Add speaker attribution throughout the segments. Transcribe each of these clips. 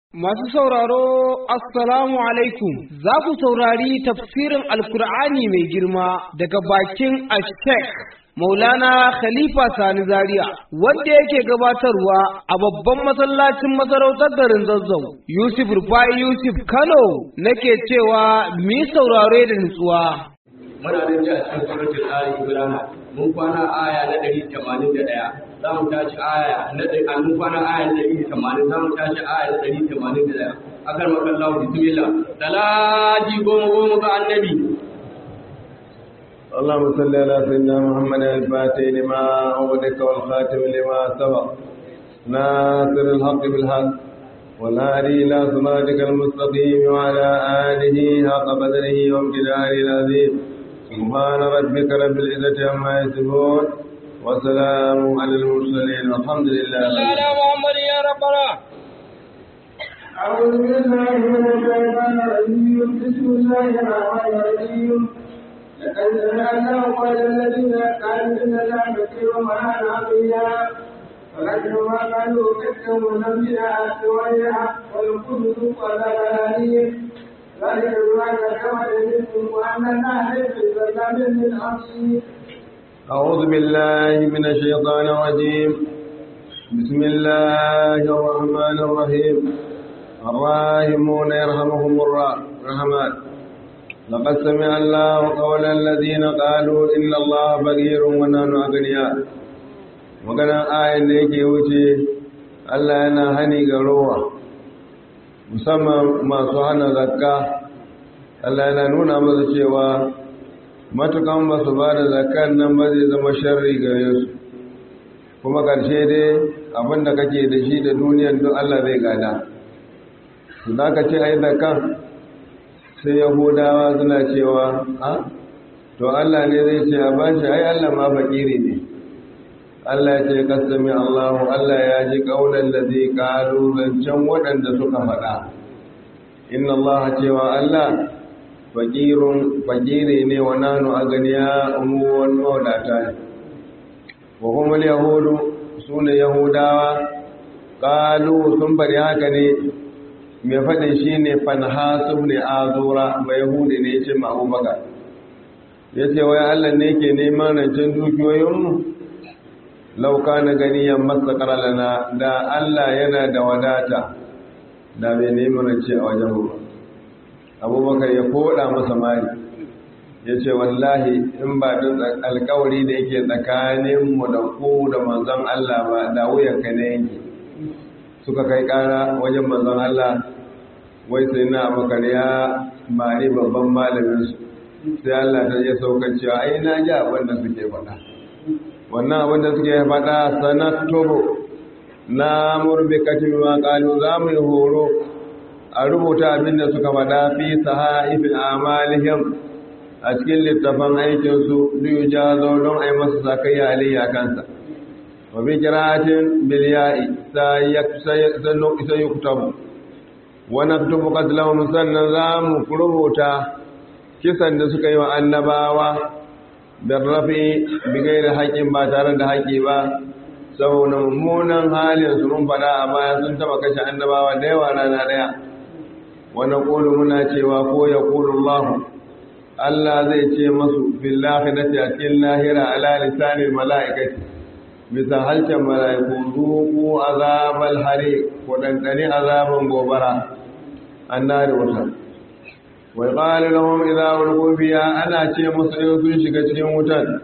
Speaker 1: Masu sauraro, Assalamu alaikum, za ku saurari tafsirin Alkur'ani mai girma daga bakin Ashtek Maulana Khalifa Sani Zaria, wanda yake gabatarwa a babban masallacin masarautar garin Zazzau, Yusuf Rufai Yusuf Kano nake cewa mi saurare da nutsuwa.
Speaker 2: muna da ji a cikin suratul ali imran mun kwana aya na 181 za mu tashi aya na ɗari mun kwana aya na 180 za mu tashi aya na 181 akan makan lahu bismillah salati goma goma ga annabi
Speaker 3: اللهم صل على سيدنا محمد الفاتح لما أغلق والخاتم لما سبق ناصر الحق بالحق والهادي إلى صراطك المستقيم وعلى آله حق قدره وامتداره العظيم سبحان ربك رب العزة عما يصفون وسلام على المرسلين والحمد لله
Speaker 1: على محمد يا ربنا
Speaker 4: أعوذ بالله من الشيطان الرجيم بسم الله الرحمن الرحيم لقد سمعنا قول الذين قالوا إن الله كثير وما عقيا ولكن ما قالوا كثير ونبيا سويا والقدس قال غنانيم ذلك بما كتبت منكم وأن الله ليس بظلام للعبيد
Speaker 3: أعوذ بالله من الشيطان الرجيم بسم الله الرحمن الرحيم الراحمون يرحمهم الرحمن لقد سمع الله قول الذين قالوا إن الله فقير ونحن أغنياء maganar ayin da yake wuce Allah yana hani ga rowa musamman masu hana zakka Allah yana nuna masa cewa matukan ba su ba da zakkan nan ba zai zama sharri gare su kuma ƙarshe dai abinda kake da shi da duniyan duk Allah zai gada su za ka ce ai zakkan sai yahudawa suna cewa a to Allah ne zai ce a bashi ai Allah ma fakiri ne Allah ya ce kasami Allahu Allah ya ji kaunar da zai kalu zancen waɗanda suka faɗa inna Allah cewa Allah fakirun fakiri ne wa nanu a ganiya umuwan mawadata ne wa kuma yahudu su ne yahudawa kalu sun faɗi haka ne mai faɗin shi ne fanhasu ne azura mai yahudi ne ya ce ma'abubakar ya ce wai Allah ne ke neman rancen dukiyoyinmu lauka na ganiyan masa lana da Allah yana da wadata da mai neman rance a wajen ruwa abubakar ya koda masa mari ya ce wallahi in ba don alkawari da yake tsakaninmu da ku da manzon Allah ba da wuyanka na yanki suka kai kara wajen manzon Allah wai sai na abubakar ya mari babban malaminsu sai Allah ta yi saukar cewa ai na ji abin da suke faɗa wannan abin da suke faɗa sanattobo na murbi katin ma ƙalu za mu yi horo a rubuta abin da suka faɗa fi sahaifin amalihim a cikin littafin aikinsu liyu ja zo don a yi masa sakayya aliyya kansa wa bi kiratin biliya'i sai yi kutabu wani tubu katilahun sannan za mu rubuta kisan da suka yi wa annabawa da rafi bigai da haƙƙin ba tare da haƙƙi ba saboda mummunan halin su mun faɗa a baya sun taɓa kashe annabawa da yawa rana ɗaya wani ƙulu muna cewa ko ya ƙulu Allah Allah zai ce masu billahi na cikin lahira ala lisanin mala'ikati bisa halcin mala'iku zuku azabal hari ko ɗanɗani azaban gobara an nari wuta wai ƙali lahum idza ulqu fiha ana ce musu in sun shiga cikin wutan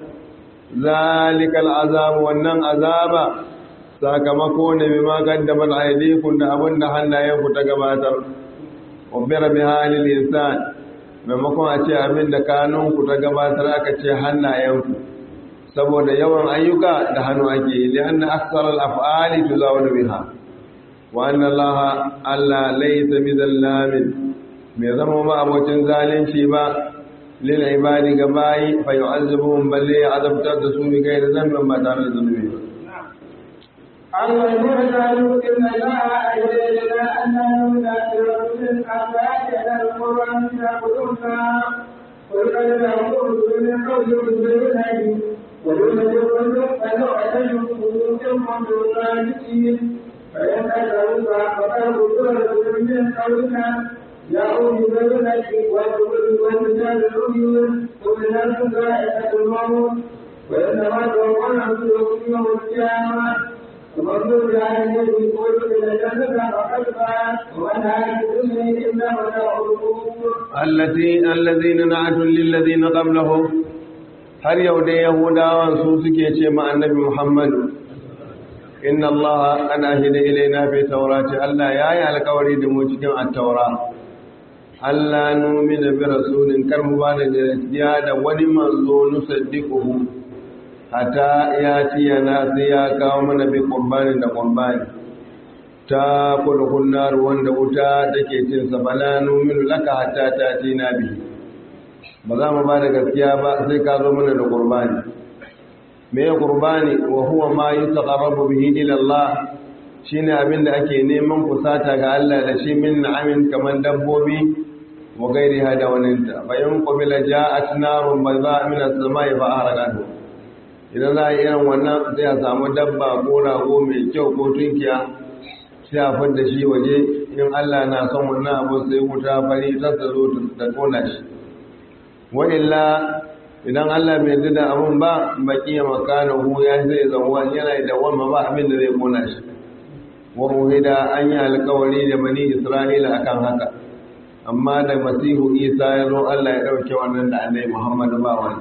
Speaker 3: zalikal azab wannan azaba sakamako ne bima qaddamat aydikum da abinda hannayenku ta gabatar ubbira bi halil insan maimakon a ce abin da kanunku ta gabatar aka ce hannayenku saboda yawan ayyuka da hannu ake yi lianna aksar al-af'ali tuzawwadu biha wa anna allaha alla laysa bizallamin mai zama ma abocin zalunci ba lil ibadi ga bayi fa yu'azzibuhum balle ya azabtar da su bi gairi zambin ba tare da zunubi ba
Speaker 4: الذين قالوا إن الله أجلنا أنه لا يرسل أباك القرآن يأخذنا قل قد نقول من قول بالله ولم يكن فلو أتيهم قلوبهم من الراشدين فإن أتوا فقد من قولك جاءوا ببينة والكتاب العيون وبالناس ذائقة الموت وإنما توقع أنفسكم يوم القيامة ومن ضرب على الذي يقول إلى جنة فقد فات ومن هذه الدنيا إلا متاع الغرور
Speaker 3: التي الذين نعتوا للذين قبلهم har yau dai yahudawan su suke ce ma annabi muhammadu inna allaha an ahida ilaina fi taurati allah ya yi alkawari da mu cikin attaura allah numina bi rasulin kar mu ba da gaskiya da wani manzo nusaddiquhu hatta ya ci yana sai ya kawo mana bi qurbani da qurbani ta kulkun nar wanda wuta take cin sa bala numinu laka hatta ta tina bihi ba za mu ba da gaskiya ba sai ka zo mana da qurbani me ya qurbani wa huwa ma yutaqarrabu bihi ila Allah shine abin da ake neman kusata ga Allah da shi min na'amin kaman dabbobi wa gairiha da waninta bayan qabila ja'at narun bayda min as-sama'i fa ahraqatu idan za a yi irin wannan sai a samu dabba ko rago mai kyau ko tunkiya sai a fadda shi waje in Allah na son wannan abu sai wuta fari ta zo ta kona shi wa'illa idan Allah bai yarda da abun ba baki ya makana hu ya zai zauwa yana da wamma ba abin da zai kona shi wa muhida an yi alkawari da bani Isra'ila akan haka amma da masihu Isa ya zo Allah ya dauke wannan da annabi Muhammad ba wani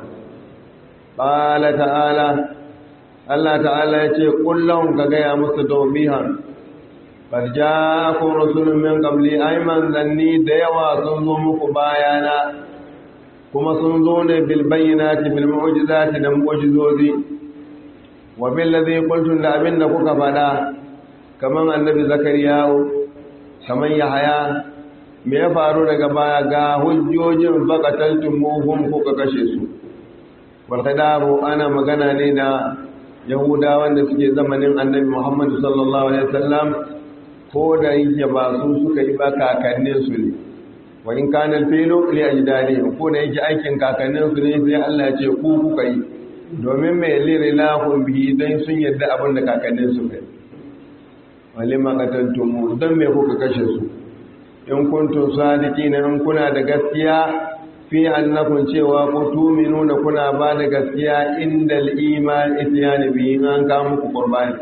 Speaker 3: qala ta'ala Allah ta'ala ya ce kullum ka gaya musu tawbihan qad ja'akum rasulun min qabli ayman zanni da yawa sun zo muku bayana kuma sun zo ne bilbayyinati bil mu'jizati da mu'jizozi wa bil ladhi qultum da abin da kuka fada kaman annabi zakariya kaman yahaya me ya faru daga baya ga hujjojin faqataltum muhum kuka kashe su wal khadaru ana magana ne da yahudawan da suke zamanin annabi muhammad sallallahu alaihi wasallam ko da yake ba su suka yi ba kakannin su ne wa in kana al-filu li ajdadihim ko da yake aikin kakannin su ne sai Allah ya ce ku kuka yi domin mai liri lahum bihi dan sun yadda abin da kakannin su kai walima qataltum dan me kuka kashe su in kuntum sadiqina in kuna da gaskiya fi annakum cewa ku tuminuna kuna ba da gaskiya indal iman ityani bihi an ka muku qurbani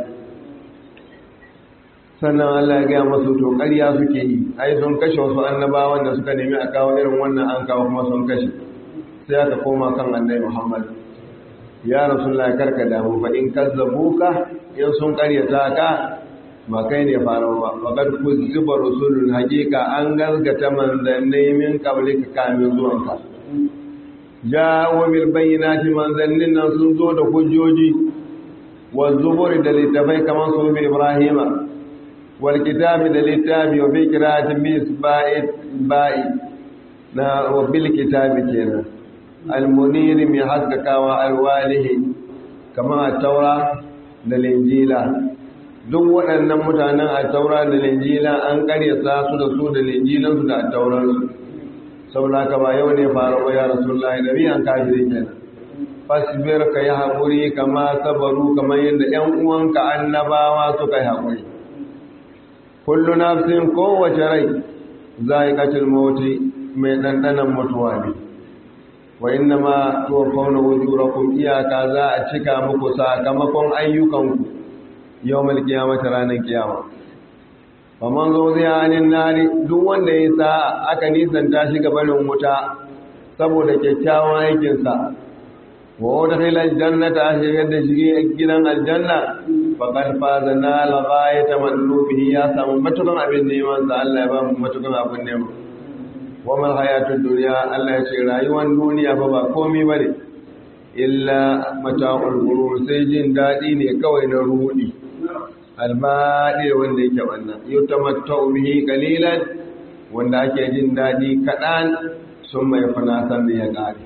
Speaker 3: sannan Allah ya gaya masu to ƙarya suke yi ai sun kashe wasu annabawan da suka nemi a kawo irin wannan an kawo kuma sun kashe sai aka koma kan annabi Muhammad ya rasulullah karka damu fa in kazzabuka in sun ƙaryata ka ba kai ne faro ba faqad kuzziba rusulun haqiqa an gazgata manzannai min qablika kamin zuwanka ja'u bil bayyinati manzannin nan sun zo da hujjoji wa zuburi da littafai kamar su Ibrahima والكتاب للكتاب وفي قراءة بإسباء باء وبالكتاب كنا المنير من حقك وألواله كما التوراة للإنجيل duk waɗannan mutanen a taura da linjila an karyata su da su da linjilansu da tauransu saboda ka ba yau ne faru ba ya rasulullahi nabi an kafiri kenan fasbir ka yi haƙuri kama sabaru kamar yadda ‘yan uwanka annabawa suka yi haƙuri kullu nafsin kowace rai za'iqatul mauti mai dandanan mutuwa ne wa inna ma tuwaffawna wujurakum iyaka za a cika muku sakamakon ayyukanku yawmal qiyamati ranar kiyama faman zuziya anin nari duk wanda ya sa aka nisanta shi gabanin wuta saboda kyakkyawan aikinsa wa udkhila aljannata shigar da shi gidan aljanna faqad faza nal ghayata madlubihi ya samu matukan abin neman sa Allah ya ba mu matukan abin neman wa mal hayatud dunya Allah ya ce rayuwar duniya fa ba komai bane illa mata'ul ghurur sai jin dadi ne kawai na rudi albadi wanda yake wannan yutamatta'u bihi qalilan wanda ake jin dadi kadan sun mai fana san da ya kare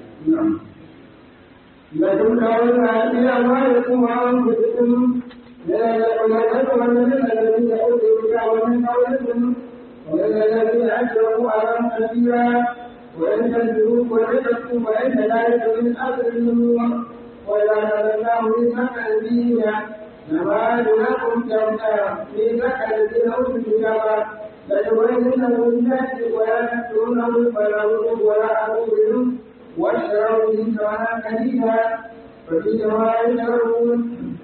Speaker 4: لكن كانوا في أموالكم وأنفسكم ليتمنى الذين أوتوا الكتاب من قبلكم والذين أشركوا أمام كثيرا وإن تنزلوا وتتقوا فإن ذلك من أجر النور وإذا نزلناه من مكة الدين نما لكم تمتع في مكة الذين أوتوا الكتاب ليبيننه للناس ولا يكتمونه فلا يضر ولا أقول واشتروا به ثمنا قليلا فبئس ما يشترون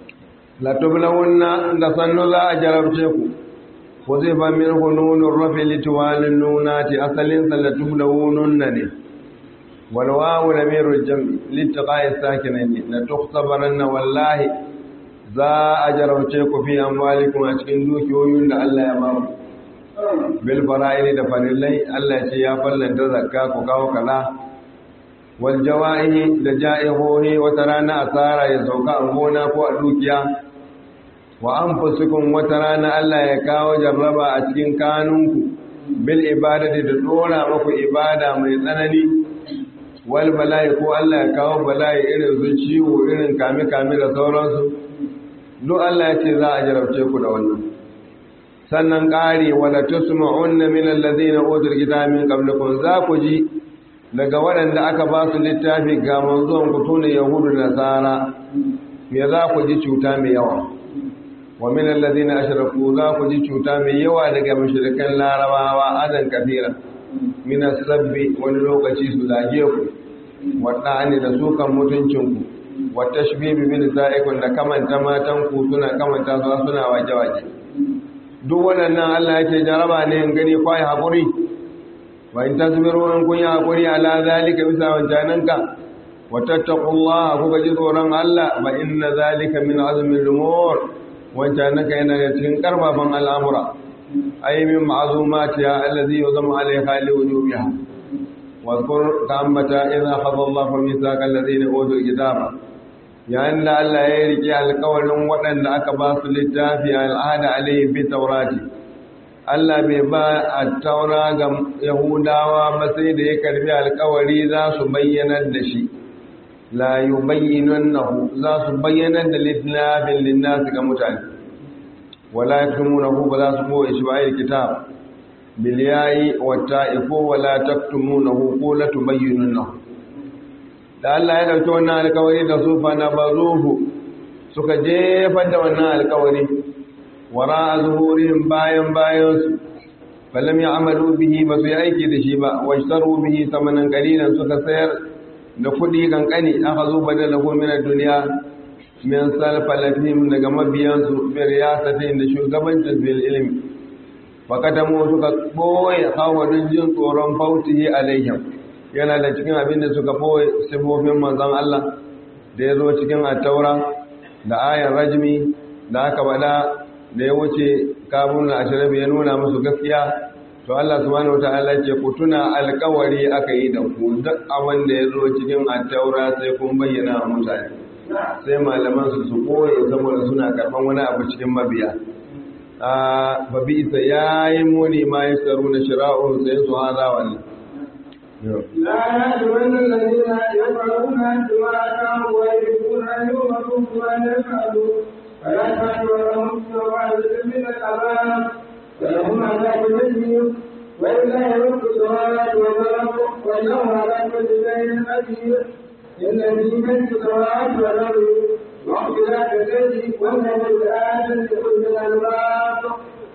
Speaker 3: latublawunna da sannu za a jarabce ku ko zai fa min hununun rafi lituwalin nunati asalin sa latublawununna ne wal wawu lamirul jam'i litiqa'i sakinaini la tukhtabaranna wallahi za a jarabce ku fi amwalikum a cikin dukiyoyin da Allah ya ba ku bil fara'ili da farillai Allah ya ce ya fallanta zakka ku kawo kaza wal jawa'ihi da ja'ihohi wata rana asara ya sauka a gona ko a dukiya wa anfusukum wata rana Allah ya kawo jarraba a cikin kanunku bil ibadati da dora muku ibada mai tsanani wal bala'i ko Allah ya kawo bala'i irin su ciwo irin kame kame da sauransu duk Allah ya ce za a jarabce ku da wannan sannan ƙari wala tusma'unna min alladhina utul kitaba min qablikum za ku ji daga waɗanda aka ba su littafi ga manzon ku tune yahudu da nasara me za ku ji cuta mai yawa wa min alladhina ashraku za ku ji cuta mai yawa daga mushrikan larabawa adan kafira min sabbi wani lokaci su zage ku wadda da sukan mutuncin ku wa tashbibi bin sa'ikum da kamanta matan ku suna kamanta su suna waje waje duk waɗannan Allah yake jaraba ne in gani kwai hakuri wa in tasbiru in kun yi hakuri ala zalika bisa wancananka wa tattaqullaha kuka ji tsoron Allah ba inna zalika min azmin lumur wancananka yana da cikin karfafan al'amura ay min ma'zumati ya allazi yuzamu alayha li wujubiha wa zkur ta'ammata idha khadha Allahu mithaqa alladhina utul kitaba yayin da Allah ya rike alƙawarin waɗanda aka ba su littafi al'ada alayhi bi taurati Allah bai ba a taura ga Yahudawa ba sai da ya karbi alkawari za su bayyanar da shi la yubayyinannahu za su bayyanar da littafin linnas ga mutane wala yaktumunahu ba za su boye shi ba ayat kitab bil yayi wa ta'ifu wala taktumunahu ko la tubayyinannahu da Allah ya dauki wannan alkawari da su fa na bazuhu suka jefar da wannan alkawari wara zuhurihim bayan bayansu falam ya amalu bihi ba su yi aiki da shi ba washtaru bihi samanan qalilan suka sayar da kudi kankani aka zo badalahu min ad-dunya min salfalafihim daga mabiyansu bi riyasatin da shugabancin bil ilmi fakatamu suka boye hawadin jin tsoron fautihi alaihim yana da cikin abin da suka boye sifofin manzon Allah da ya zo cikin at-taura da ayan rajmi da aka bada da ya wuce kabun ashirabi ya nuna musu gaskiya to Allah subhanahu wataala ce ku tuna alƙawari aka yi da ku duk abin da ya zo cikin attaura sai kun bayyana wa mutane sai malaman su su koye saboda suna karɓan wani abu cikin mabiya a babi isa yayi muni ma ya saru na shira'un sai su hada wani
Speaker 4: لا يحسبن الذين يفعلون بما أتاهم ويحبون أن يؤمروا بما يفعلون فلا تحسبنهم سوء من العذاب ولهم عذاب أليم ولله ملك السماوات والأرض والله على كل شيء قدير إن في ملك السماوات والأرض واختلاف الليل والنهار لآيات لأولي الألباب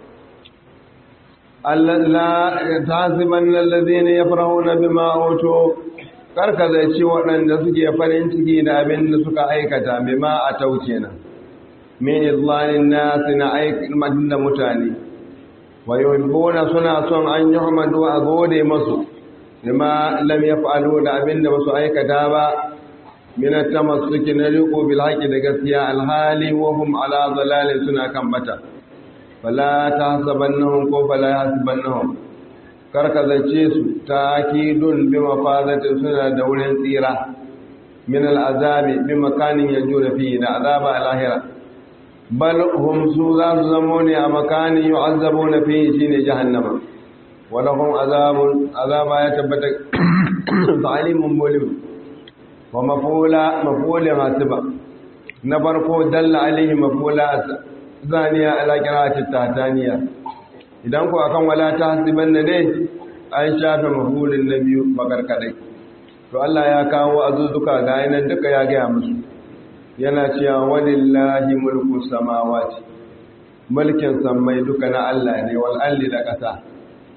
Speaker 3: لا تحسبن الذين يفرحون بما أوتوا karka zai ci waɗanda suke farin ciki da abin da suka aikata bima a tauce na min izlanin nasi na aikin da mutane wa yuhibbuna suna son an yuhmadu a gode masu bima lam yaf'alu da abin da basu aikata ba min at-tamassuki na riqo bil haqqi da gaskiya alhali wa hum ala dhalalin suna kan bata fala tahsabannahum ko fala yahsabannahum karka zace su takidun bi mafazatin suna da wurin tsira min al'azabi bi makanin yanjuna fi da azaba al-ahira bal hum su za su zamo ne a makanin yu'azzabuna fi shine jahannama wa lahum azabun azaba ya tabbata zalimun mulim wa mafula mafula hasiba na farko dalla alaihi mafula zaniya ala qira'ati tahtaniya idan ku akan wala ta hasiban ne an shafe mafulin na biyu makarkadai to Allah ya kawo azuzuka ga yanan duka ya gaya musu yana cewa walillahi mulku samawati mulkin sammai duka na Allah ne wal alli da ƙasa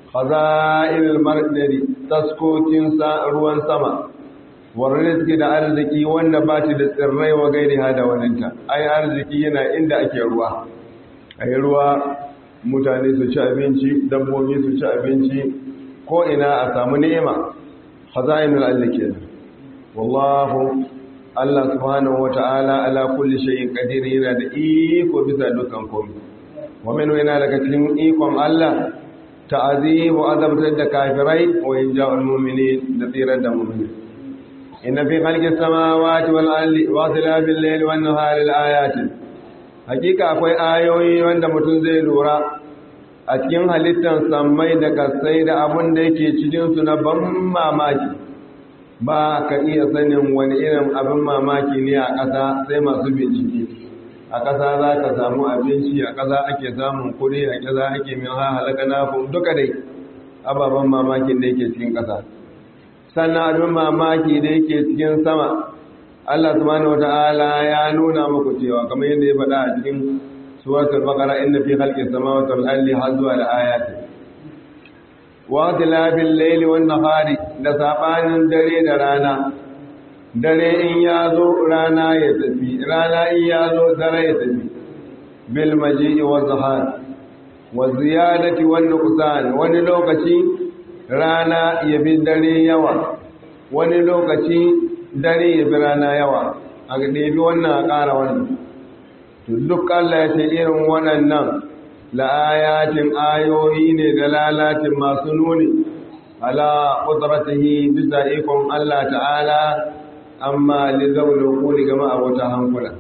Speaker 3: khaza'il mardari taskokin ruwan sama warrizki da arziki wanda ba shi da tsirrai wa gairi hada waninta ai arziki yana inda ake ruwa ai ruwa mutane su ci abinci dabbobi su ci abinci ko ina a samu ni'ima khaza'inul allake wallahu Allah subhanahu wata'ala ala kulli shay'in qadir yana da iko bisa dukkan komai wa min yana daga cikin ikon Allah ta'azibu azabtar da kafirai wa inja'ul mu'minin da tsirar da mu'minin inna fi khalqis samawati wal ardi wa ikhtilafil layli wan nahari ayatin hakika akwai ayoyi wanda mutum zai lura a cikin halittar sammai da kasai da abun da yake cikin su na ban mamaki ba ka iya sanin wani irin abin mamaki ne a ƙasa sai masu bincike a ƙasa za ka samu abinci a ƙasa ake samun kuri a ƙasa ake min halaka na duka dai ababen mamakin da yake cikin ƙasa sannan abin mamaki da yake cikin sama Allah subhanahu wata'ala ya nuna muku cewa kamar yadda ya faɗa a cikin suratul baqara inna fi khalqis samawati wal ardi har zuwa da ayati wa tilafil layli wan nahari da sabanin dare da rana dare in ya zo rana ya tafi rana in ya zo dare ya tafi bil maji'i wa zahar wa ziyadati wan nuqsan wani lokaci rana ya bi dare yawa wani lokaci dare ya bi rana yawa a ɗebi wannan a ƙara wannan to duk Allah ya ce irin waɗannan la'ayatin ayoyi ne da lalacin masu nuni ala ƙudratihi bisa ikon Allah ta'ala amma li zaune kuli gama a wata hankula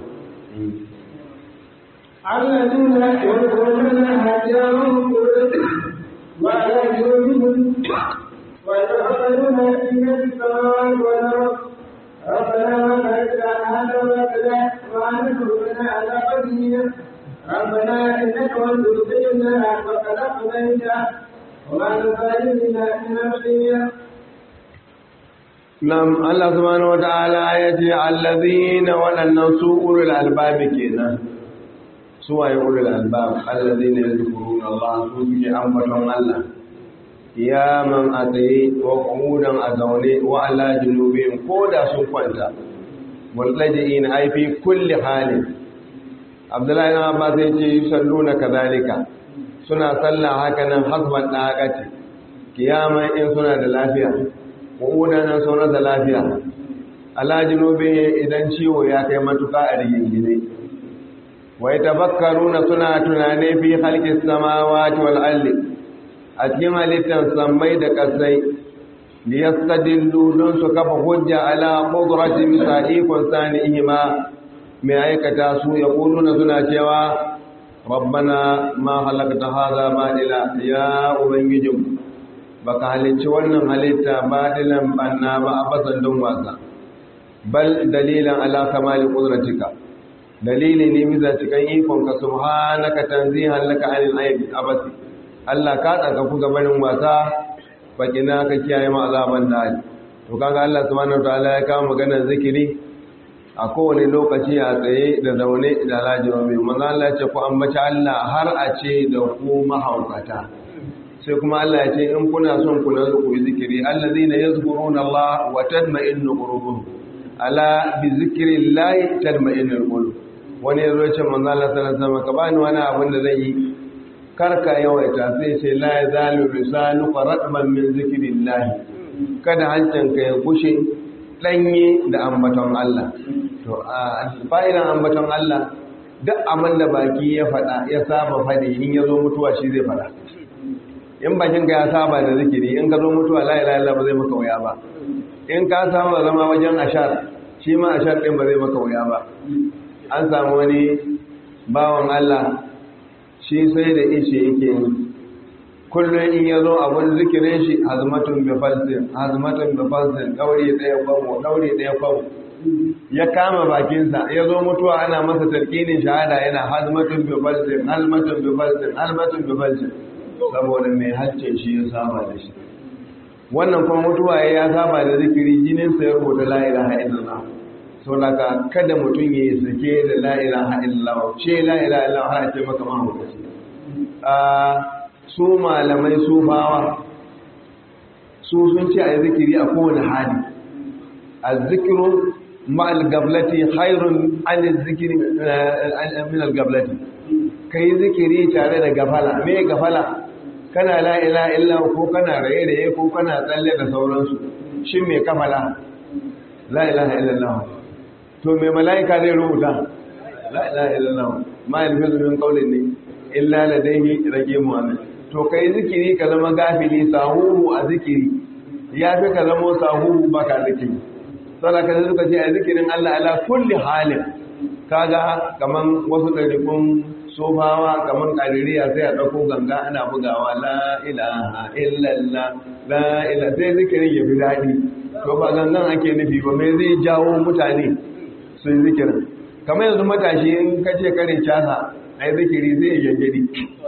Speaker 4: الذين يذكرون هديهم وعلى جنوبهم ويتفكرون في السماوات والارض ربنا ما خلقت هذا باطلا وانصرنا على قدرنا ربنا انك من تدخلنا فقد اقضيته وما نفعلنا من امرنا
Speaker 3: Nam Allah subhanahu wata'ala ya ce allazina waɗannan su ulul albabi kenan su waye ulul albab allazina yadhkuruna Allah su suke ambaton Allah kiyaman a tsaye wa ƙudan a zaune wa ala junubin ko da sun kwanta multaji'in ai fi kulli halin abdullahi na ba sai ce yusalluna kadhalika suna sallah haka nan hasban daqati kiyaman in suna da lafiya ƙudan nan suna da lafiya ala junubin idan ciwo ya kai matuka a rigingine wa yatafakkaruna suna tunane fi khalqis samawati wal ardi a cikin halittar sammai da ƙasai da ya stadillu don su kafa hujja ala ƙudurati bisa ikon sani ihima mai aikata su ya na suna cewa rabbana ma halakta haza baɗila ya ubangijin ba ka halicci wannan halitta baɗilan banna ba a basan don wasa bal dalilan ala kamali ƙuduratika dalili ne bisa cikin ikonka subhanaka tanzihan laka anil aibi abasi Allah ka tsaka ku gabanin wasa bakina ka kiyaye ma azaban da to kaga Allah subhanahu wataala ya kawo maganar zikiri a kowane lokaci a tsaye da zaune da lajiro mai manzo Allah ya ce ku ambaci Allah har a ce da ku mahaukata sai kuma Allah ya ce in kuna son ku na ku zikiri allazina yazkuruna Allah wa tatma'innu qulubuhum ala bi zikrillahi tatma'innul qulub wani yazo ya ce manzo Allah sallallahu alaihi wasallam ka bani wani abin da zan yi karka yawaita sai ce la ya zalu lisanu qaratman min zikrillah kada hancinka ya gushe danye da ambaton Allah to a fa'idan ambaton Allah duk abin da baki ya fada ya saba fadi in ya zo mutuwa shi zai fada in bakin ka ya saba da zikiri in ka zo mutuwa la ilaha illallah ba zai maka wuya ba in ka samu zama wajen ashar shi ma ashar din ba zai maka wuya ba an samu wani bawan Allah shi sai da ishe yake yi kullum in ya zo abin zikirin shi hazmatun bifalsin hazmatun bifalsin ɗaure ɗaya kwamo ɗaure ɗaya kwamo ya kama bakinsa ya zo mutuwa ana masa tarkinin shahada yana hazmatun bifalsin hazmatun bifalsin hazmatun bifalsin saboda mai hacce shi ya saba da shi wannan kuma mutuwa ya saba da zikiri jininsa ya rubuta la ilaha illallah sau daga kada mutum ya yi sake da la ilaha illallah ce la ilaha illallah har ce maka mahaukaci su malamai su bawa su sun ce a yi zikiri a kowane hali a zikiru ma'al gablati hairun an zikiri min al-gablati ka yi zikiri tare da gafala me gafala kana la ila illa ko kana raye-raye ko kana tsalle da sauransu shin me kafala la ilaha illallah to me mala'ika zai rubuta la ilaha illallah ma yalfizu min qawlin ne illa ladayhi raqimun amin to kai zikiri ka zama gafili sahuru a zikiri ya fi ka zama sahuru baka zikiri sai ka suka ce a zikirin Allah ala kulli halin kaga kaman wasu ɗarikun sofawa kaman ƙaririya sai a ɗauko ganga ana bugawa la ilaha illallah la ilaha sai zikirin ya fi daɗi to ba gangan ake nufi ba mai zai jawo mutane su yi zikirin kamar yanzu matashi in ka ce kare casa a yi zikiri zai yi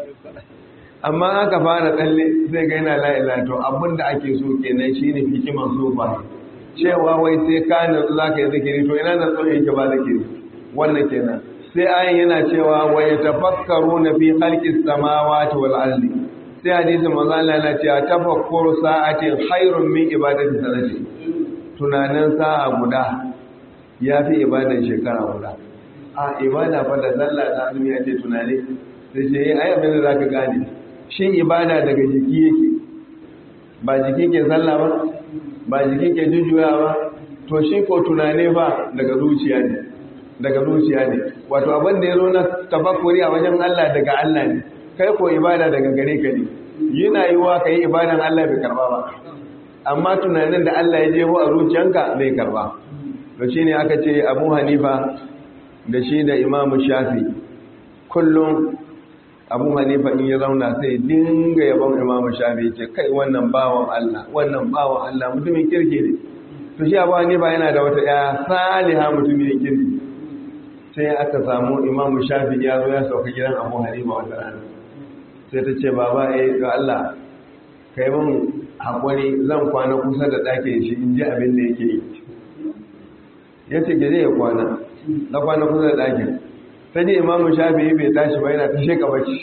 Speaker 3: amma aka fara tsalle zai ga yana la'ila to abinda ake so kenan shi ne hikiman sofa cewa wai sai ka natsu za ka yi zikiri to ina natsu yake ba zikiri wannan kenan sai ayin yana cewa wa ya tafakkaru na fi halkis samawati wal ardi sai hadisi manzo Allah yana cewa tafakkuru sa'atin khairun min ibadati sanati tunanin sa'a guda yafi ibadan shekara guda a ibada fa da sallah ta azumi ya ce tunani sai ce ai abin da zaka gane shi ibada daga jiki yake ba jiki ke sallah ba ba jiki ke jujjuya ba to shi ko tunane ba daga zuciya ne daga zuciya ne wato abin da ya zo na tafakkuri a wajen Allah daga Allah ne kai ko ibada daga gare ka ne yana yiwa kai ibadan Allah bai karba ba amma tunanin da Allah ya jebo a zuciyanka bai karba to shine aka ce Abu Hanifa da shi da Imam Shafi kullum Abu Hanifa in ya zauna sai dinga yabon Imam Shafi ce kai wannan bawan Allah wannan bawan Allah mutumin kirki ne to shi Abu Hanifa yana da wata ya saliha mutumin kirki sai aka samu imamu shafi ya zo ya sauka gidan abu halima wata rana sai ta ce baba eh ga Allah kai mun haƙuri zan kwana kusa da ɗakin shi in ji abin da yake yi ya ce gide ya kwana na kwana kusa da ɗakin sai ji imamu shafi bai tashi ba yana ta sheka bacci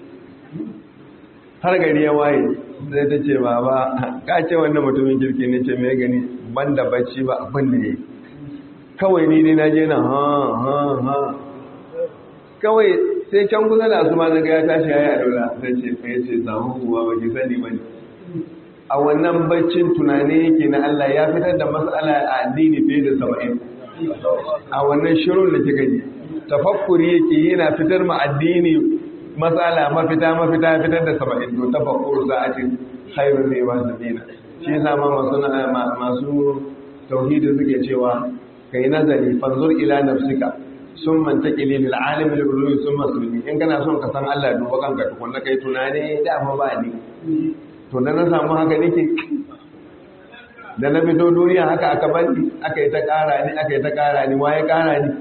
Speaker 3: har gari ya waye sai ta ce baba ka ce wannan mutumin kirki ne ce mai gani ban da bacci ba abin da ya yi kawai ni dai na je na ha ha ha kawai sai can kusa da asuma na ya tashi ya yi a daula sai ce ka yi ce samu ruwa ba ki sani ba ne a wannan baccin tunani yake na Allah ya fitar da matsala a addini fiye da saba'in a wannan shirin da kika ji tafakkuri yake yana fitar ma addini matsala mafita mafita fitar da saba'in to tafakkuru sa'atin khairu ne ba sabina shi yasa ma masu masu tauhidi suke cewa ka yi nazari fanzur ila nafsika sun manta ƙili lil alim lil ulumi sun masulmi in kana son ka san Allah duba kanka tukunna kai tunani da fa ba ni to da na samu haka nake da na fito duniya haka aka bani aka yi ta ƙara ni aka yi ta ƙara ni waye ƙara ni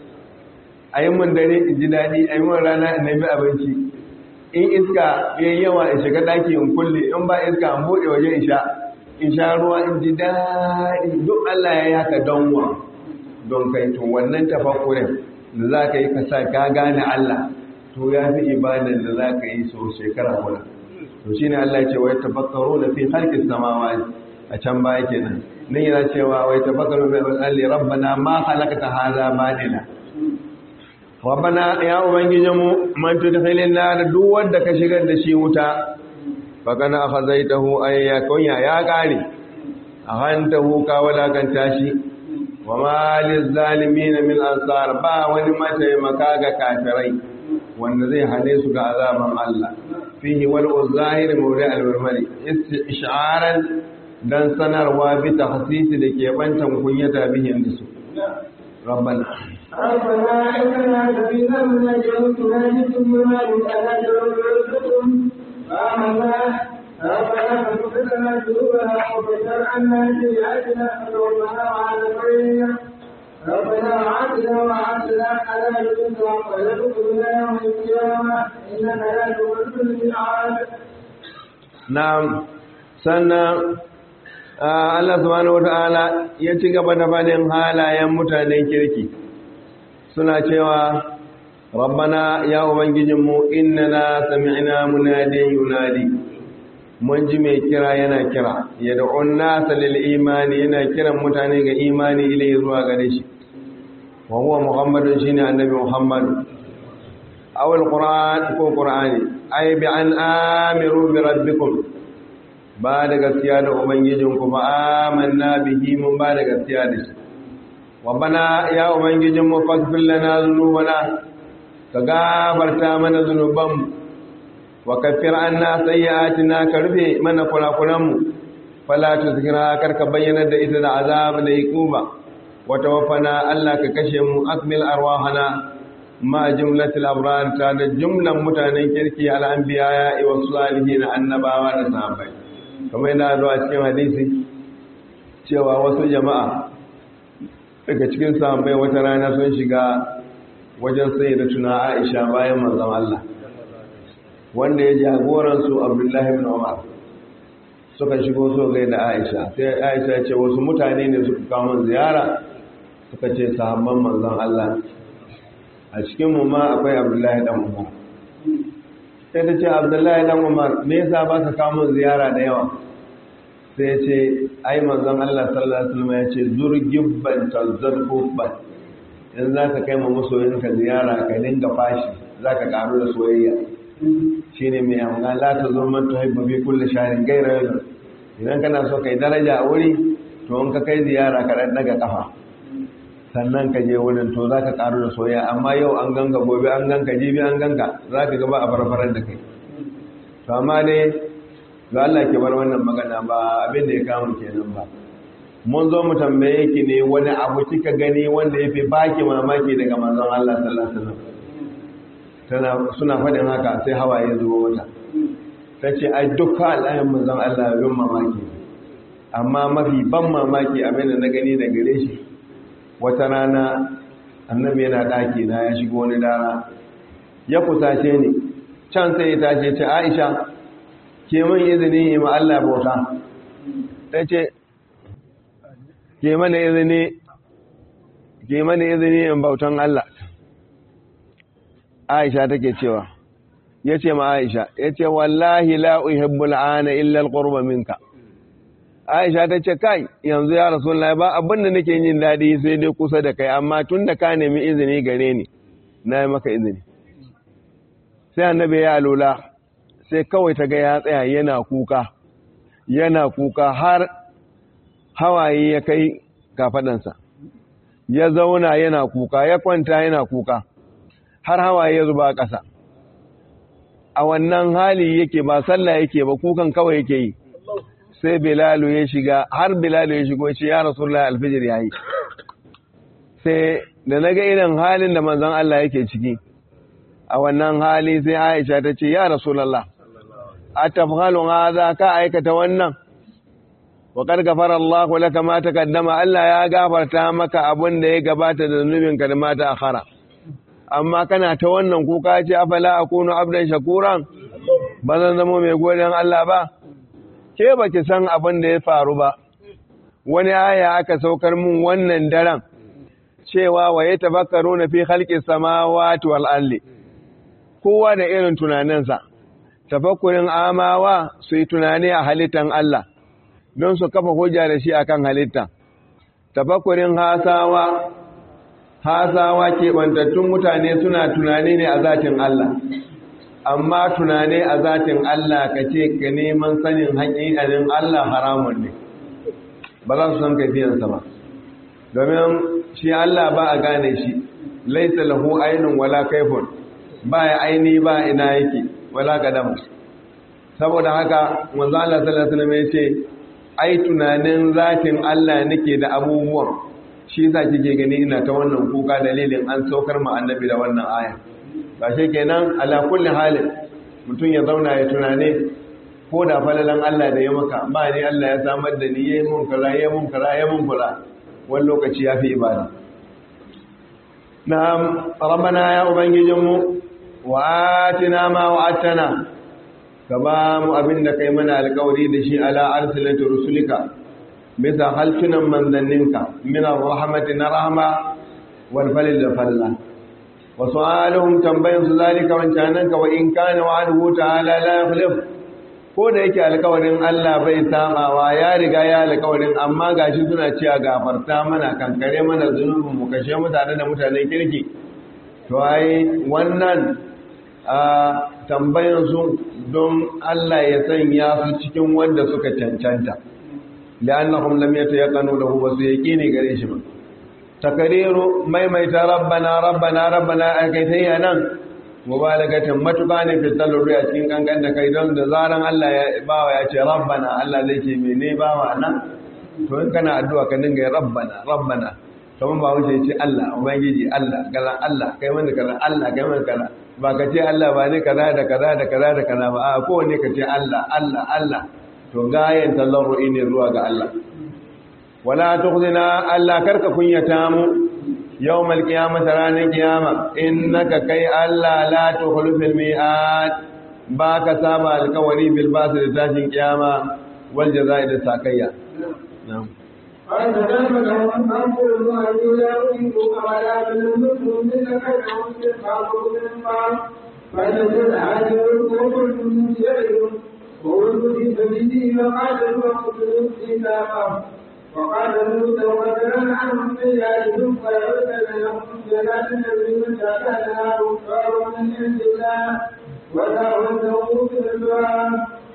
Speaker 3: a yi mun dare in ji daɗi a yi mun rana in nemi abinci in iska yayi yawa in shiga ɗaki in kulle in ba iska in buɗe waje in sha in sha ruwa in ji daɗi duk Allah ya yi haka don wa don kai to wannan tafakkurin da za ka yi ka sa ka gane Allah to ya fi ibadan da za ka yi so shekara guda to shine Allah ya ce wai tafakkaru da fi halqis samawati a can baya kenan nan yana cewa wai tafakkaru bi alli rabbana ma khalaqta hadha batila rabbana ya ubangijinmu man tudkhilin nar duk wanda ka shigar da shi wuta fakana akhazaitahu ayya kunya ya kare ahantahu ka walakanta shi wa malil zalimin min ansar ba wani mataimaka ga kafirai wanda zai hane su ga azaban Allah fihi wal zahir mawdi al marmari istisharan dan sanarwa bi tahsisi da ke bantan kunyata bihin da su rabbana
Speaker 4: ربنا إننا سبيلا من الجنة نجد بما ألا تنظركم فآمنا ربنا فاغفر لنا ذنوبنا وكفر عنا سيئاتنا وتوفنا مع الأبرار ربنا وعدنا وعدنا على رزقك ولا تخزنا يوم القيامة إنك لا تخلف الميعاد
Speaker 3: na'am sannan Allah subhanahu wata'ala ya ci gaba da fadin halayen mutanen kirki suna cewa rabbana ya ubangijinmu innana sami'na munadin yunadi mun ji mai kira yana kira ya da'un nasa lil imani yana kiran mutane ga imani ilai zuwa gare shi wa huwa muhammadun shine annabi muhammad aw alquran ko qur'ani ay bi an amiru bi rabbikum ba da gaskiya da ubangijinku ba amanna bihi mun ba da gaskiya da shi wa bana ya ubangijinmu faghfir lana dhunubana ka gafarta mana zunubanmu wa kaffir anna sayyi'atina ka rufe mana kurakuranmu fala tuzkira karka bayyana da ita da azab da iquba wa tawaffana Allah ka kashe mu akmil arwahana ma jumlatil abrar ta da jumlan mutanen kirki al anbiya wa salihin annabawa da sahabbai kamar yana zuwa cikin hadisi cewa wasu jama'a daga cikin sahabbai wata rana sun shiga wajen sai da tuna Aisha bayan manzon Allah wanda ya jagoransu Abdullahi ibn Umar suka shigo so gai da Aisha sai Aisha ce wasu mutane ne suka kawo ziyara suka ce sahabban manzon Allah a cikin mu ma akwai Abdullahi dan Umar sai ta ce Abdullahi dan Umar me yasa ba ka kawo ziyara da yawa sai ya ce ai manzon Allah sallallahu alaihi wasallam ya ce zurgibban tazzarfufban in za ka kai ma masoyinka ziyara ka dinga fashi za ka karu da soyayya shi ne mai amma la ta zo man tuhibbu bi kulli shahrin ghayra yawm idan kana so kai daraja a wuri to in ka kai ziyara ka dan daga kafa sannan ka je wurin to za ka karu da soyayya amma yau an ganka gobe an ganka jibi an ganka za ka gaba a farfarar da kai to amma dai ga Allah ke bar wannan magana ba abin da ya kama kenan ba mun zo mu tambaye ki ne wani abu kika gani wanda ya fi baki mamaki daga manzon Allah sallallahu alaihi wasallam tana suna faɗin haka sai hawaye zuwa wata tace ai dukkan al'ayin manzon Allah bin mamaki amma mafi ban mamaki abin da na gani da gare shi wata rana annabi yana daki na ya shigo wani dara ya kusace ni can sai ya tashi ce Aisha ke mun izini ma Allah bauta tace ke mana izini ke mana izini in bautan Allah Aisha take cewa yace ma Aisha yace wallahi la uhibbul ana illa alqurba minka Aisha tace kai yanzu ya Rasulullahi ba abin da nake yin dadi sai dai kusa da kai amma tunda ka nemi izini gare ni na yi maka izini sai annabi ya alula sai kawai ta ga ya tsaya yana kuka yana kuka har hawaye ya kai kafadansa ya zauna yana kuka ya kwanta yana kuka har hawaye ya zuba ƙasa a wannan hali yake ba sallah yake ba kukan kawai yake yi sai bilalu ya shiga har bilalu ya shigo ce ya rasulullah alfijir yayi sai da naga irin halin da manzon Allah yake ciki a wannan hali sai Aisha ta ce ya rasulullah atafhalu hadha ka aikata wannan wa qad ghafara Allahu laka ma taqaddama Allah ya gafarta maka abin da ya gabata da zunubinka da mata akhara amma kana ta wannan kuka ce afala akunu abdan shakuran ba zan zama mai godiyan Allah ba ke baki san abin da ya faru ba wani aya aka saukar mun wannan daren cewa wa yatafakkaruna fi khalqis samawati wal ardi kowa da irin tunaninsa tafakkurin amawa su yi tunani a halittan Allah don su kafa hujja da shi akan halitta tafakkurin hasawa hasawa keɓantattun mutane suna tunani ne a zatin Allah amma tunani a zatin Allah ka ce ka neman sanin haƙiƙanin Allah haramun ne ba za su san kaifiyansa ba domin shi Allah ba a gane shi laisa lahu ainun wala kaifun ba ya aini ba ina yake wala gadam saboda haka manzo Allah sallallahu alaihi wasallam ya ce ai tunanin zatin Allah nake da abubuwan shi yasa kike gani ina ta wannan kuka dalilin an saukar mu annabi da wannan aya ba shi kenan ala kulli halin mutum ya zauna ya tunane ko da falalan Allah da ya maka ba ni Allah ya samar da ni yayin mun kaza yayin mun kaza yayin mun kaza wani lokaci ya fi ibada na'am rabbana ya ubangijinmu wa atina ma wa'atana ka ba mu abin da kai mana alkawari da shi ala arsilati rusulika bisa haltunan manzanninka min rahmati na rahma wal falil da falla wa su'aluhum tambayan su zalika wancanan ka wa in kana wa'aduhu ta'ala la yukhlif ko da yake alkawarin Allah bai samawa ya riga ya alkawarin amma gashi suna cewa gafarta mana kankare mana zunubin mu kashe mutane da mutanen kirki to ai wannan a tambayan su don Allah ya sanya su cikin wanda suka cancanta la'annahum lam yatayaqanu lahu wasu yaqini gare shi ba takariru maimaita rabbana rabbana rabbana akaitayya nan mubalagatin matuƙa ne fitar a cikin kankan da kai don da zaran Allah ya bawa ya ce rabbana Allah zai ce mene bawa nan to in kana addu'a ka dinga rabbana rabbana kamar ba wuce ce Allah ubangiji Allah galan Allah kai mana kaza Allah kai mana kaza ba ka ce Allah ba ne kaza da kaza da kaza da kaza ba a kowanne ka ce Allah Allah Allah to gayen talarru'i ne zuwa ga Allah wala tukhzina Allah karka kunyata mu يوم القيامة رانا قيامة إنك كي ألا لا تخلف الميعاد باك سابع الكوري بالباس لتاشن قيامة والجزاء للساكية نعم
Speaker 4: قال فكيف لهم أمر الله لا يريد أولا بالمسلم من كيف يصبح من بعض فنزل عليه وكل من شيء وولد في سبيله وقاتل وقتل في ساقه وقال موسى وكان عنهم سيئاتهم فيعود لهم جنات تجري من تحتها الانهار كفار من عند الله ودعوته في الدعاء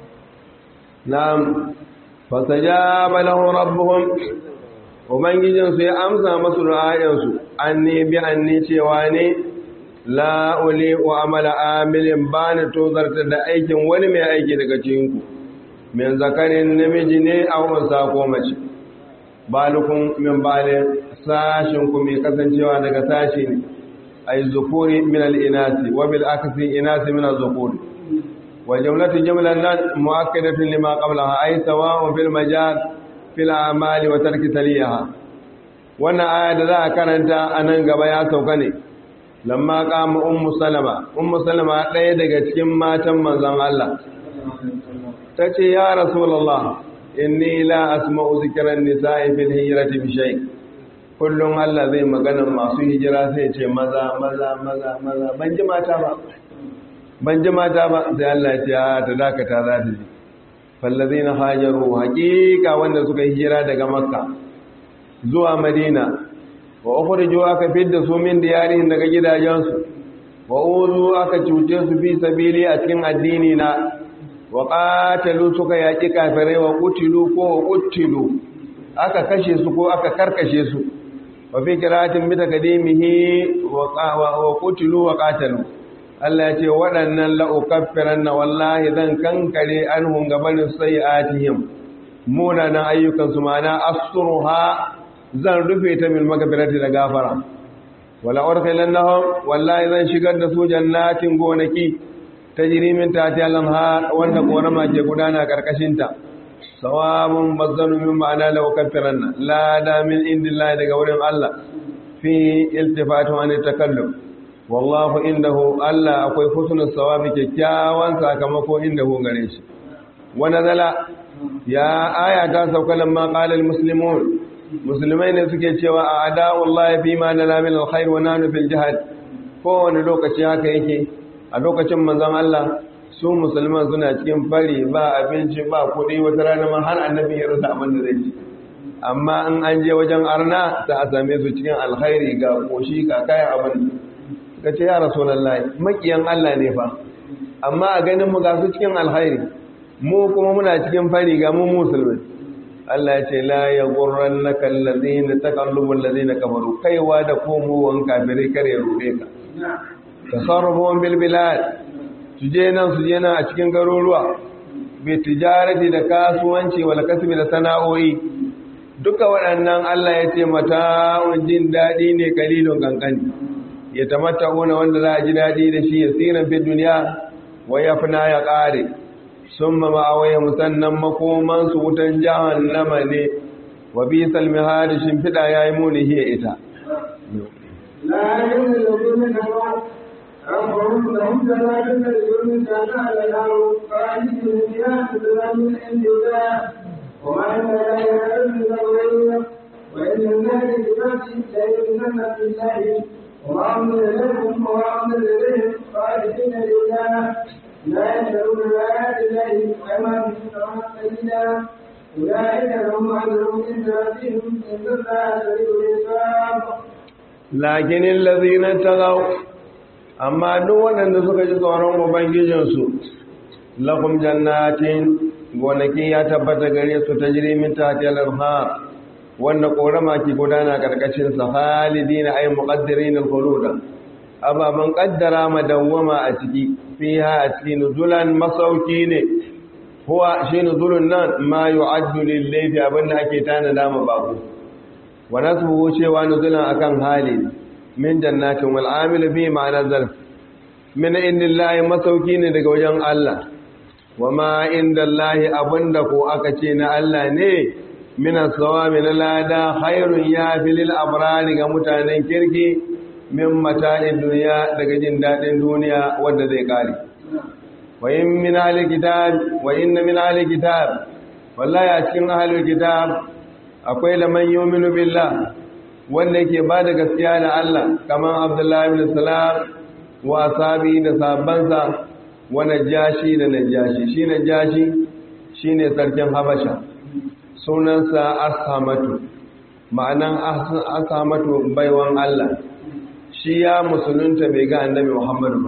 Speaker 3: نعم فاستجاب له ربهم ubangijinsu ya amsa masu ra'ayinsu an ne bi an ne cewa ne la'uli wa amala amilin ba ni tozarta da aikin wani mai aiki daga cikinku min zakarin namiji ne a wansa ko mace balukun min balin sashinku mai kasancewa daga sashi ne ay zukuri min al-inasi wa bil aksi inasi min az-zukuri wa jumlatu jumlan nan muakkadatun lima qablaha ay sawa'un fil majal fil a'mali wa tarki taliyaha wannan aya da za a karanta anan gaba ya sauka ne lamma qama ummu salama ummu salama ɗaya daga cikin matan manzon Allah tace ya rasulullah inni la asma'u zikran nisa'i fil hijrati bi shay kullum Allah zai magana masu hijira sai ce maza maza maza maza ban ji mata ba ban ji mata ba sai Allah ya ce ta dakata za ta ji fallazina hajaru haqiqa wanda suka hijira daga makka zuwa madina wa ukhriju aka fidda su min diyarihin daga gidajensu wa uzu aka cuce su fi sabili a cikin addini na wa qatalu suka yaki kafirai wa qutilu ko wa qutilu aka kashe su ko aka karkashe su wa fi qira'atin bi takdimihi wa qutilu wa qatalu Allah ya ce waɗannan la ukaffiranna wallahi zan kankare anhum gabanin sayi'atihim munanan ayyukan su mana asruha zan rufe ta mil magfirati da gafara wala urkhilannahum wallahi zan shigar da su jannatin gonaki tajri min tahtiha al-anhar wanda korama ke gudana karkashin ta sawabun bazzanu min ma'ana law kaffaranna la da min indillahi daga wurin Allah fi iltifatu an takallum wallahu indahu Allah akwai husnul sawabi kyakkyawan sakamako indahu gare shi wa nazala ya aya ta sauka lamma qala al-muslimun musulmai ne suke cewa a ada'ullahi fi ma nala min alkhair wa nanu fil jihad kowane lokaci haka yake a lokacin manzon Allah su musulman suna cikin fari ba abinci ba kuɗi wata rana ma har annabi ya rasa abin da zai ci amma in an je wajen arna ta a same su cikin alkhairi ga koshi ga kayan abin ka ce ya rasulullahi makiyan Allah ne fa amma a ganin mu ga su cikin alkhairi mu kuma muna cikin fari ga mu musulmai Allah ya ce la ya gurran na kallazi na takallubun lazi na kamaru kaiwa da komowan kafirai kare rube ka tasarrufon bilbilad su je nan su je nan a cikin garuruwa bai tijarati da kasuwanci wal kasbi da sana'o'i duka waɗannan Allah ya ce mata jin daɗi ne kalilun kankani ya tamatta wanda za a ji daɗi da shi ya tsiran fi duniya wa ya ya ƙare sun ma ma'awaya musannan makomansu wutan jahannama ne wa bi salmi hadi shimfiɗa ya yi muni hiya ita
Speaker 4: لا يؤمن الذين كفروا ربهم لهم جنات تجري من تحتها الانهار خالدين فيها نزلا من عند الله وما عند الله يعلم الغيب وان الناس بذاته لا يؤمنون بالله وما انزل لكم وما انزل اليهم خالدين لله لا يشترون بآيات الله وأيمانهم ثمنا قليلا أولئك لهم أجرهم عند ربهم إن الله سريع الحساب
Speaker 3: lakinin lazina tagaw amma duk waɗanda suka ji tsoron ubangijinsu lakum jannatin gonaki ya tabbata gare su ta jirimin tatiyar arha wanda korama ke gudana karkashin sa halidina ay muqaddirin al-khuluda ababan qaddara madawwama a ciki fiha a cikin nuzulan masauki ne huwa shi nuzulun nan ma yu'addu lil-layli abinda ake tanada ma babu wa nasbuhu cewa nuzulan akan hali min jannatin wal amil bi ma'ana zarf min indillahi masauki ne daga wajen Allah wa ma indallahi abinda ko aka ce na Allah ne min as-sawabi na lada khairun ya filil abrari ga mutanen kirki min mata'in duniya daga jin dadin duniya wanda zai kare wa in min ahli kitab wa inna min ahli kitab wallahi a cikin ahli kitab akwai laman yominu billah wanda yake ba da gaskiya da Allah kamar Abdullahi bin Salam wa sabi da sabansa wa najashi da najashi shi najashi shine sarkin Habasha sunansa Ashamatu ma'anan Ashamatu baiwan Allah shi ya musulunta bai ga Annabi Muhammad ba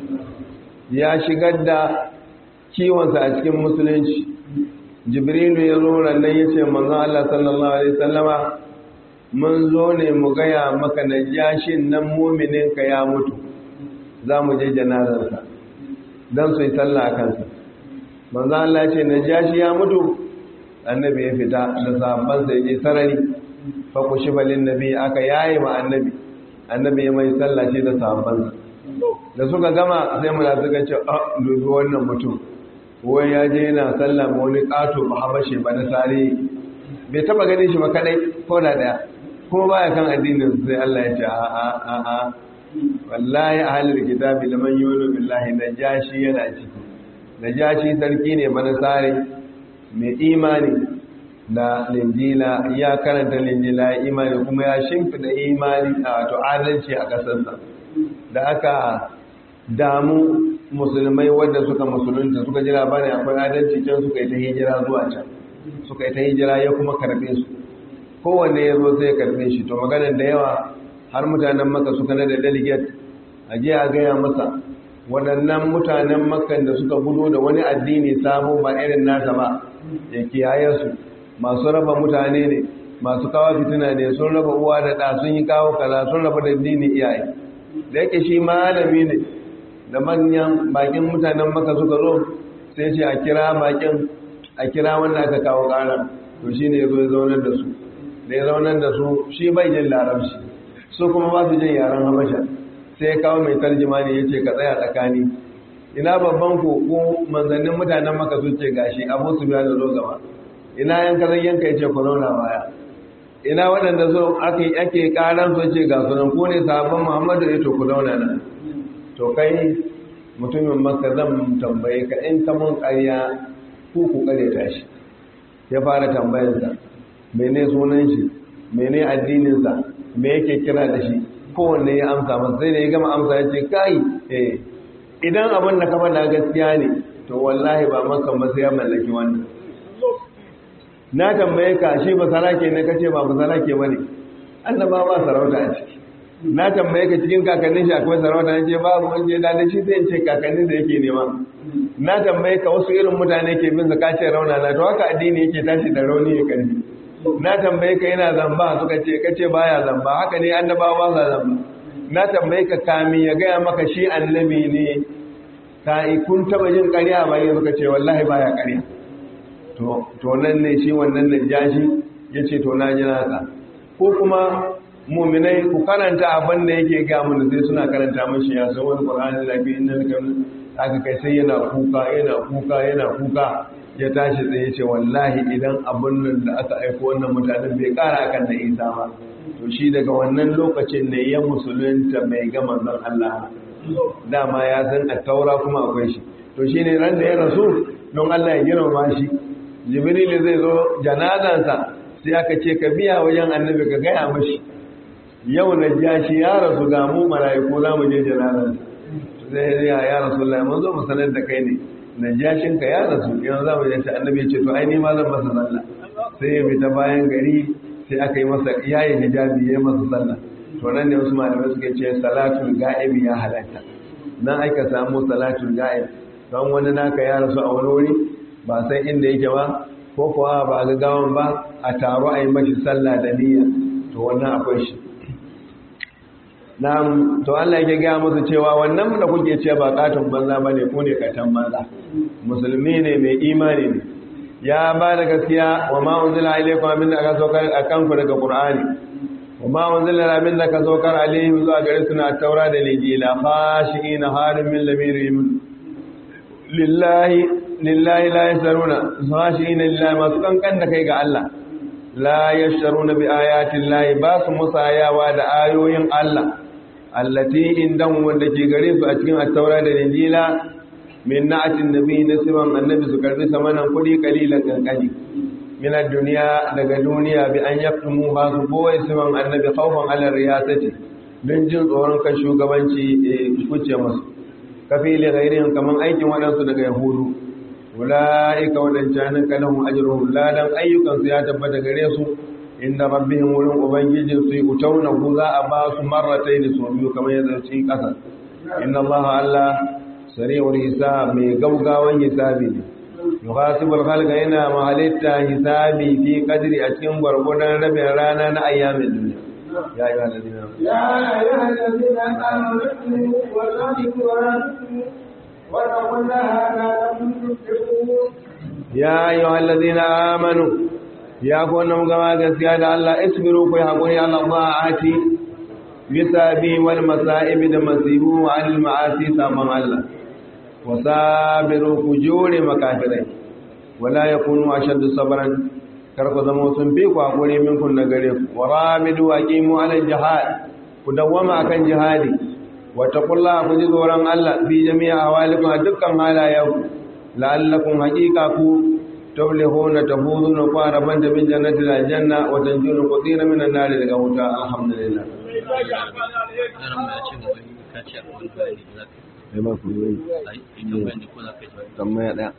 Speaker 3: ya shigar da kiwonsa a cikin musulunci jibrilu ya zo rannan ya ce manzo Allah sallallahu alaihi sallama mun zo ne mu gaya maka na jashin nan mumininka ya mutu za mu je janazarsa don su yi sallah a kansa manzo Allah ce na jashi ya mutu annabi ya fita da sahabbansa ya je sarari fa ku shi balin nabi aka yaye ma annabi annabi ya mai sallah ce da sahabbansa da suka gama sai mu da suka ce a dubi wannan mutum wai ya je yana sallah ma wani ƙato ba habashe ba na sare bai taba ganin shi ba kadai ko da daya kuma baya kan addinin sai Allah ya ce a a a a wallahi ahlul kitabi laman yu'minu billahi najashi yana ciki najashi sarki ne ba na sare mai imani da linjila ya karanta linjila ya imani kuma ya shimfida imani a wato adalci a ƙasarsa da aka damu musulmai wadda suka musulunta suka ji labarin akwai adalci can suka yi ta hijira zuwa can suka yi ta hijira ya kuma karbe su kowanne ya zo sai ya karbe shi to maganar da yawa har mutanen maka suka na da delegate a je a gaya masa waɗannan mutanen makan da suka gudu da wani addini sabo ba irin nasa ba ya kiyaye su masu raba mutane ne masu kawo fitina ne sun raba uwa da ɗa sun yi kawo kaza sun raba da addini iyaye da yake shi malami ne da manyan bakin mutanen maka suka zo sai ce a kira bakin a kira wanda aka kawo ƙara to shi ne ya zo ya zaunar da su da ya zaunar da su shi bai jin larabci su kuma ba su jin yaren habasha sai ya kawo mai tarjima ne ya ce ka tsaya tsakani ina babban ku ko manzannin mutanen maka sun ce gashi abu su biya da zo gaba ina yan kazan yanka ya ce ku zauna baya ina waɗanda so ake ake ƙaran su ce ga sunan ko ne sahabban muhammadu ya to ku zauna nan to kai mutumin maka zan tambaye ka in ka mun ƙarya ku ku ƙareta shi ya fara tambayarsa mene sunan shi mene addininsa me yake kira da shi kowanne ya amsa masa sai da ya gama amsa ya ce kai eh idan abin da ka faɗa gaskiya ne to wallahi ba maka ba sai ya mallaki wannan na tambaye ka shi ba sarake ne kace ba ba sarake bane annaba ba sarauta a ciki na tambaye ka cikin kakannin shi akwai sarauta ne ce babu wanda da da shi sai ce kakannin da yake nema na tambaye ka wasu irin mutane ke bin zaka ce rauna na to haka addini yake tashi da rauni ya karfi na tambaye ka yana zamba suka ce kace baya zamba haka ne annabawa ba sa zamba na tambaye ka kami ya gaya maka shi annabi ne ka kun taba jin ƙarya ba yanzu ka ce wallahi baya ƙarya to nan ne shi wannan najashi ya ce to na ji naka ko kuma muminai ku karanta abin da yake ga mun sai suna karanta mashi ya san wani qur'ani da bi inna laka aka kai sai yana kuka yana kuka yana kuka ya tashi tsaye ce wallahi idan abin nan da aka aiko wannan mutanen bai kara kan da Isa ba to shi daga wannan lokacin ne ya musulunta mai ga manzon Allah dama ya san a taura kuma akwai shi to shine ran da ya rasu don Allah ya girmama shi jibril zai zo janazansa sai aka ce ka biya wajen annabi ka gaya mashi yau na ja shi ya rasu ga mu mala'iku za mu je janazansa sai ya ya rasulullahi mun zo mu sanar da kai ne najashin ka ya rasu yanzu za mu yi ta annabi ya ce to ai ni ma zan masa sallah sai ya fita bayan gari sai aka yi masa yayin hijabi ya yi masa sallah to nan ne wasu malamai suke ce salatul ga'ib ya halatta nan aka samu salatul ga'ib don wani naka ya rasu a wani wuri ba san inda yake ba ko kuwa ba a gaggawan ba a taro a yi mashi sallah da niyya to wannan akwai shi na'am to Allah yake gaya musu cewa wannan da kuke ce ba katon banza bane ko ne katan banza musulmi ne mai imani ne ya ba da gaskiya wa ma unzila ilaykum min aka saukar akan ku daga qur'ani wa ma unzila min aka saukar alaihim zuwa gare su na taura da lijila khashiina harim min lamirihim lillahi lillahi la yasaruna khashiina lillahi masu kankan da kai ga Allah la yasharuna bi ayati llahi ba su musayawa da ayoyin Allah allati indan wanda ke gare su a cikin at-taura da injila min na'atin nabi nasiban annabi su karbi samanan kudi kalilan kankani min ad-dunya daga duniya bi an yaqtumu ba su boye siman annabi khawfan ala riyasati don jin tsoron kan shugabanci kuce musu kafi li ghairihim kaman aikin wadansu daga yahudu ulaika wadancan kalahum ajruhum ladan ayyukan su ya tabbata gare su inda rabbihim wurin ubangijin su utauna ku za a ba su marratayn su biyu kamar yadda cikin kasa inna allaha allah sari'ul hisab mai gaugawan hisabi ne yuhasibul khalqa yana mahalitta hisabi fi qadri a cikin gwargwadon rabin rana na ayyamin duniya ya ayyuha alladhina
Speaker 4: يا أيها الذين آمنوا اؤمنوا وصدقوا ورسولوا واتقوا الله لعلكم تفلحون
Speaker 3: ya ayyuha alladhina amanu ya ku wannan gama gaskiya da Allah isbiru ku hakuri Allah ma'ati bisa bi wal masa'ib da masibu wa al ma'asi saman Allah wasabiru ku jure makafirai wala yakunu ashaddu sabran kar ku zama sun fi ku hakuri minkun na gare ku warabidu aqimu ala jihad ku dawwama akan jihadi wa taqullaha ku ji tsoron Allah fi jami'a ahwalikum a dukkan halayenku la'allakum haqiqa ku tuflihuna tafuzuna ku araban da bin jannati aljanna wa tanjuna qatira min an-nar daga wuta alhamdulillah sai ba ku yi tambaya ɗaya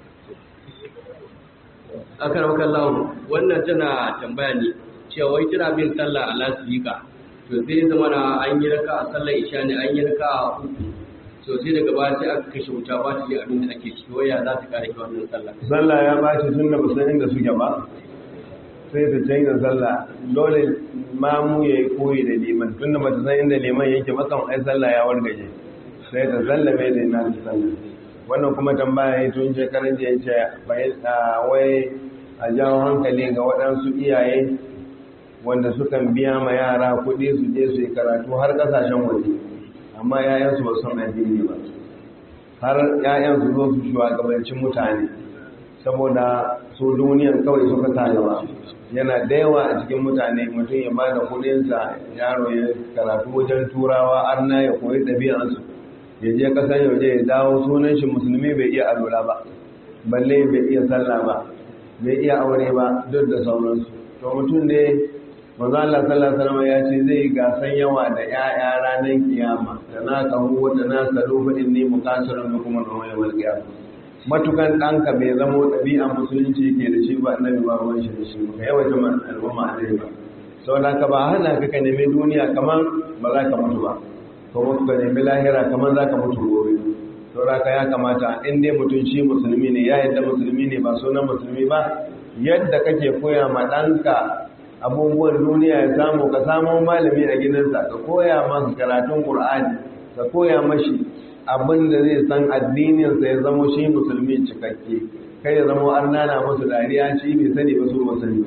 Speaker 2: akar makallahu wannan tana tambaya ne cewa wai tana bin sallah a lasifika to sai zama na an yi raka a sallar isha ne an yi raka a uku to sai daga baya sai aka kashe wuta ba ta ji abin da ake ciki waya za ta kare ki wannan sallah
Speaker 3: sallah ya bashi tun da basan inda suke ba sai ta canza sallah dole mamu ya yi koyi da liman tun da ba ta san inda liman yake makan ai sallah ya wargaje sai ta sallame da ina da sallah wannan kuma tambaya ya tun shekaran jiya ce wai a jawo hankali ga waɗansu iyaye wanda sukan biya ma yara kuɗi su je su yi karatu har ƙasashen waje amma 'ya'yansu ba son addini ba har 'ya'yansu zo su shugabancin mutane saboda su duniyan kawai suka tayawa yana da yawa a cikin mutane mutum ya ba da kudinsa yaro ya karatu wajen turawa arna ya koyi ɗabi'ansu ya je ƙasar yauje ya dawo sunan shi musulmi bai iya alola ba balle bai iya sallah ba bai iya aure ba duk da sauransu to mutum ne manzo Allah sallallahu alaihi wasallam ya ce zai gasan yawa da ƴaƴa ranar kiyama da na kahu wa da na salu fa inni muqasirun bikum wa yawmal qiyamah matukan ɗanka bai zama ɗabi'a musulunci ke da shi ba annabi ba ruwan shi da shi ba yawa jama'a al'umma annabi ba sau da ka ba hana ka ka nemi duniya kamar ba za ka mutu ba ko mutu ka nemi lahira kamar za ka mutu gobe sau da ka ya kamata in dai mutum shi musulmi ne ya yadda musulmi ne ba sunan musulmi ba yadda kake koya ma ɗanka abubuwan duniya ya samu ka samu malami a gidansa ka koya masa karatun ƙur'ani ka koya mashi abin da zai san addininsa ya zama shi musulmi cikakke kai ya zama an nana musu dariya shi bai sani ba su ba sani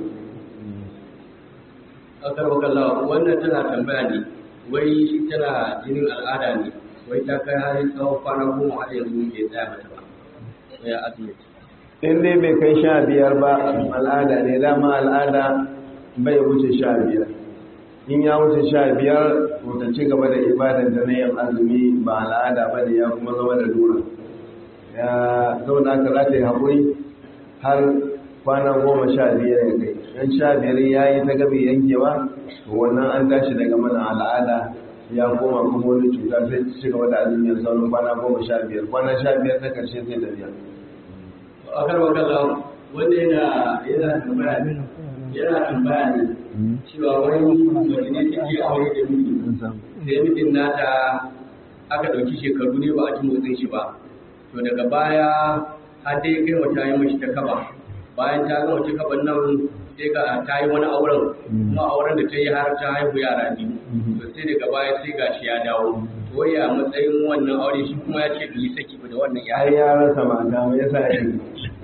Speaker 2: akar makalla wannan tana tambaya ne wai tana jinin al'ada ne wai ta kai har tsawon kwana goma har yanzu ke tsaya mata ba sai ya azumi
Speaker 3: in dai bai kai sha biyar ba al'ada ne dama al'ada bai wuce sha biyar in ya wuce sha biyar ta ci gaba da ibadar da na yin azumi ba al'ada ba ne ya kuma zama da lura ya zauna aka za ta yi haƙuri har kwana goma sha biyar ya kai yan sha biyar ya yi ta gabi yankewa to wannan an tashi daga mana al'ada ya koma kuma wani cuta sai ci gaba da azumi ya sauran kwana goma sha biyar kwana sha biyar na karshe sai da biyar
Speaker 2: a kan wakala wanda yana yana tambaya ne yana tambaya ne cewa wani mace ne take aure da miji sai mijin nata aka ɗauki shekaru ne ba a ji motsin shi ba to daga baya har dai kai wata yi mashi ta kaba bayan ta gama ta kaban nan sai ga ta yi wani auren kuma auren da ta yi har ta haihu yara biyu to sai daga baya sai gashi ya dawo to ya matsayin wannan aure shi kuma ya ce bai saki ba da wannan ya
Speaker 3: ai ya rasa mata me yasa ya yi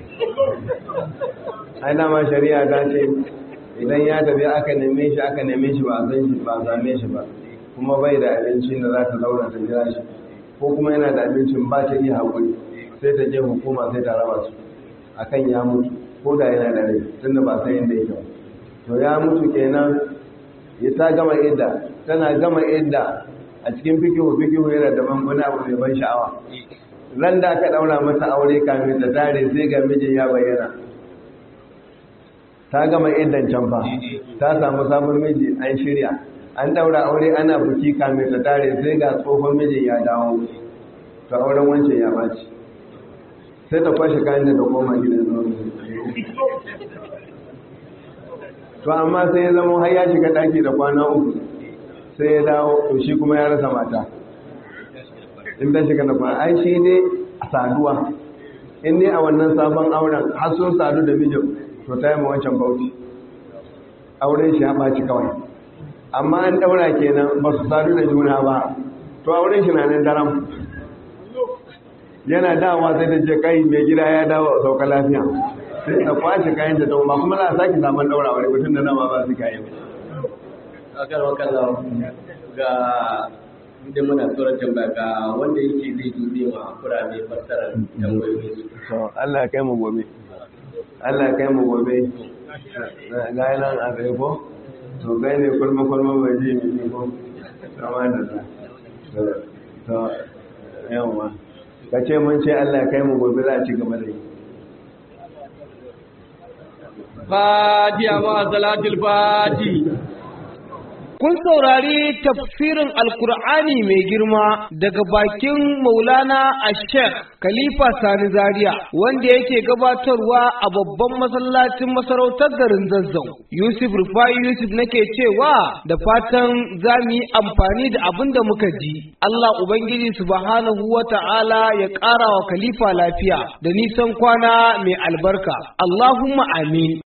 Speaker 3: ai dama shari'a ta ce idan ya tafi aka neme shi aka neme shi ba a san shi ba a same shi ba kuma bai da abincin da za ta zauna ta jira shi ko kuma yana da abincin ba ta iya haƙuri sai ta je hukuma sai ta raba su akan ya mutu ko da yana da rai tunda ba san yadda yake ba to ya mutu kenan ya ta gama idda tana gama idda a cikin fikihu fikihu yana da wani abu mai ban sha'awa ran da aka daura mata aure kamin ta tare sai ga mijin ya bayyana ta gama iddan can fa ta samu sabon miji an shirya an daura aure ana buki kamin ta tare sai ga tsohon mijin ya dawo to auren wancan ya baci sai ta kwashe kayan da ta koma gidan zaune to amma sai ya zama har ya shiga daki da kwana uku sai ya dawo to shi kuma ya rasa mata in ta shiga da kwana ai shi ne saduwa in ne a wannan sabon auren har sun sadu da mijin to ta yi ma wancan bauti auren shi ya ɓaci kawai amma an ɗaura kenan ba su sadu da juna ba to auren shi na nan daram yana dawa sai da ce kai mai gida ya dawo sauka lafiya sai ta kwashe kayan da ba kuma za a sake samun daura wani mutum da nama ba su kayan
Speaker 2: akar wakalla ga inda muna tsoron tambaya ga wanda yake zai dube ma kurame fassarar tambayoyin su
Speaker 3: to Allah ya kai mu gobe Allah ya kai mu gobe ga nan a tsaye ko to kai ne kulma kulma bai ji mi ko sama da ta to yawa ka ce mun ce Allah ya kai mu gobe za a ci gaba da yi
Speaker 2: fatiha ma salatul fati
Speaker 1: Kun saurari tafsirin Alkur'ani mai girma daga bakin Maulana Ashek Khalifa Sani Zaria wanda yake gabatarwa a babban masallacin masarautar garin Zazzau. Yusuf Rufai Yusuf nake cewa da fatan za mu yi amfani da abin da muka ji. Allah Ubangiji Subhanahu wa ta'ala ya ƙara wa Khalifa lafiya da nisan kwana mai albarka. Allahumma amin.